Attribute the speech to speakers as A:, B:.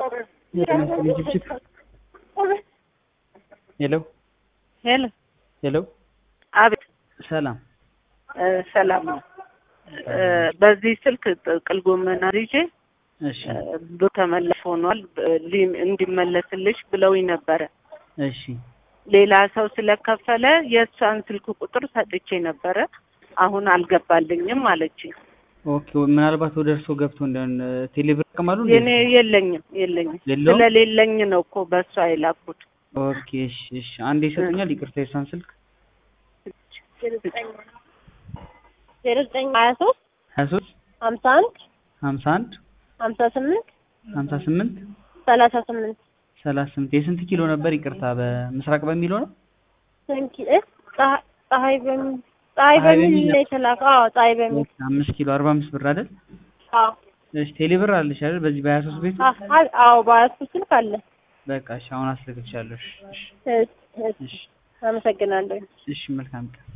A: ሄሎ
B: ሄሎ
A: ሄሎ
B: አቤት
A: ሰላም
B: እ ሰላም ነው። እ በዚህ ስልክ ጥቅል ጎመን አርጄ
A: እሺ
B: ብር ተመለስ ሆኗል ብ- ሊ- እንዲመለስልሽ ብለውኝ ነበረ።
A: እሺ
B: ሌላ ሰው ስለከፈለ የእሷን ስልክ ቁጥር ሰጥቼ ነበረ። አሁን አልገባልኝም አለችኝ።
A: ኦኬ ምናልባት ወደ እርስዎ ገብቶ እንደሆነ ቴሌብር ይጠቀማሉ እንዴ?
B: የኔ የለኝም የለኝም
A: የለውም?
B: ስለሌለኝ ነው እኮ በእሷ የላኩት።
A: ኦኬ እሺ እሺ አንዴ ይሰጡኛል ይቅርታ የሷን ስልክ
C: ዜሮ ዘጠኝ ሀያ ሶስት
A: ሀያ ሶስት
C: ሀምሳ አንድ
A: ሀምሳ አንድ
C: ሀምሳ ስምንት
A: ሀምሳ ስምንት
C: ሰላሳ ስምንት
A: ሰላሳ ስምንት የስንት ኪሎ ነበር ይቅርታ በምስራቅ በሚለው ነው
C: ስንኪ እ ፀሐ- ፀሐይ በሚል ፀሐይ
A: ፀሐይ
C: በሚል
A: በሚል
C: ነው የተላከው። አዎ ፀሐይ በሚል
A: ኦኬ፣ አምስት ኪሎ አርባ አምስት ብር አይደል
C: አዎ
A: እሺ ቴሌብር አለሽ አይደል በዚህ በሀያ ሶስት ቤቱ
C: አ- አ- አዎ በያዝኩ ስልክ አለ።
A: በቃ እሺ አሁን አስልክልሻለሁ እሺ እሺ
C: እሺ፣ እሺ፣
A: እሺ
C: አመሰግናለሁ።
A: እሺ መልካም ቀን